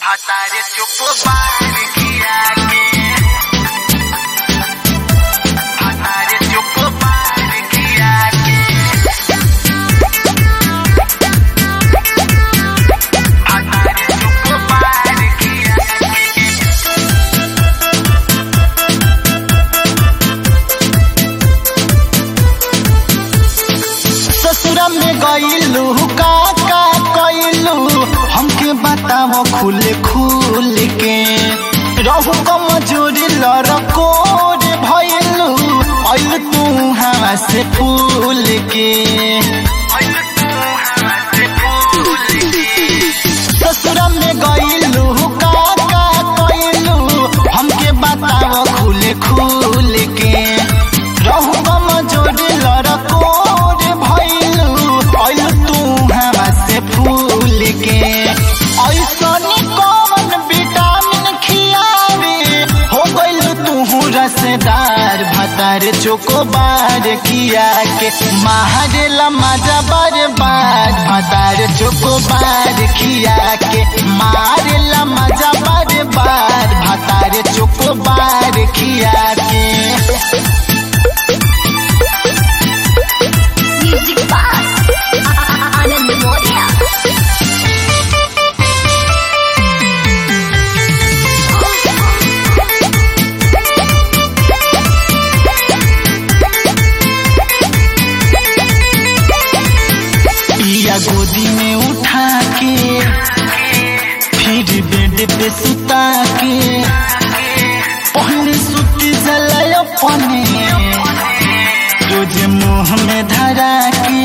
Hatares chocobar guiake Hatares chocobar guiake Hatares chocobar guiake ससुरा में गईलू का का कईलू हमके बताओ खुल खुल के रहू कमजोरी लड़कोर भइलू अइल तू हवा से फूल के ससुरा में गईलू का का कईलू हमके बताओ खुल खुल के रहू कमजोरी लड़कोर भइलू अइल तू हवा से फूल के ऐसनी कौन विटामिन खियावे हो गइल तू रसदार भतार चोकोबार किया के मारेला मजा बर्बाद भतार चोकोबार खिया के मारेला मजा बर्बाद भतार चोकोबार खिया के Music Box. Anand Moria. पिया गोदी में उठा के फिर बेड पे सुता के पहले सुत जलाय अपने रोज मुंह में धरा के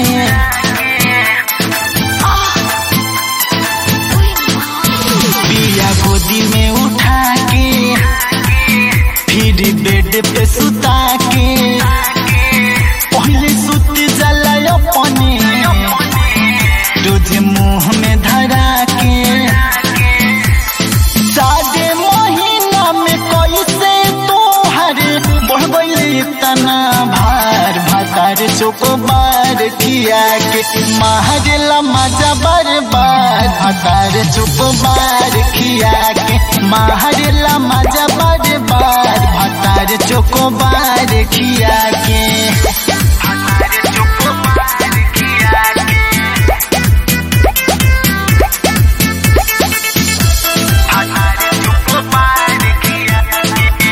पिया गोदी में उठा के फिर बेड पे सुता के पहले सुत जलाय अपने रोज मुंह में धरा के सादे महीना में कैसे तोहर बढ़ गइल इतना भार भातार चोकोबार किया के मारला मजा बर्बाद भातार चोकोबार किया के मारला मजा बर्बाद भातार चोकोबार किया के Hatares chocobar guiake Hatares chocobar guiake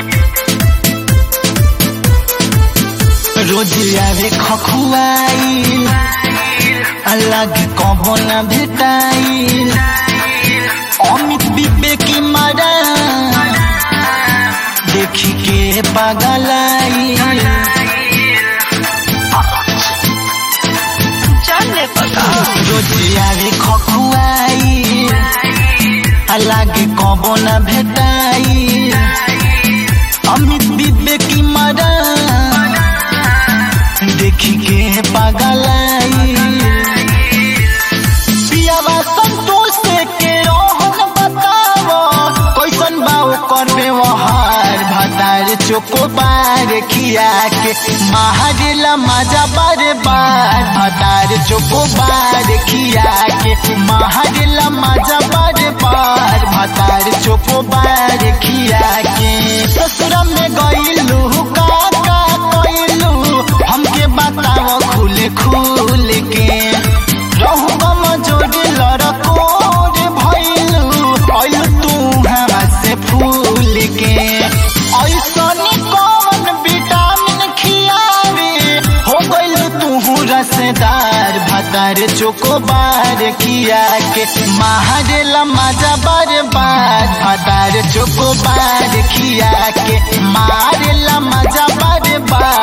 रोज आवे खखुआई अलग कबो न भेटाई अमित विवेकी मारा देखी के पागलाई रोज आवे खखुआई अलग कबो न भेटाई अमित विवेकी मारा देखी के पागलाई पियावा संतोष के रोहन बतावो कैसन बा ओकर व्यवहार भतार चोकोबार खिया के मारेला मजा बर्बाद भतार चोकोबार खिया के मारेला मजा बर्बाद भतार चोकोबार खिया के ससुरा में गइलू का का कइलू हमके बताओ खुल खुल के रहू कमजोरी लड़कोर भइलू अइल तू हवा से फूल के ऐसनी कौन विटामिन खियावे हो गइल तू रसदार भतार चोकोबार किया के मारेला मजा बर्बाद भतार चोकोबार किया के मारेला मजा बर्बाद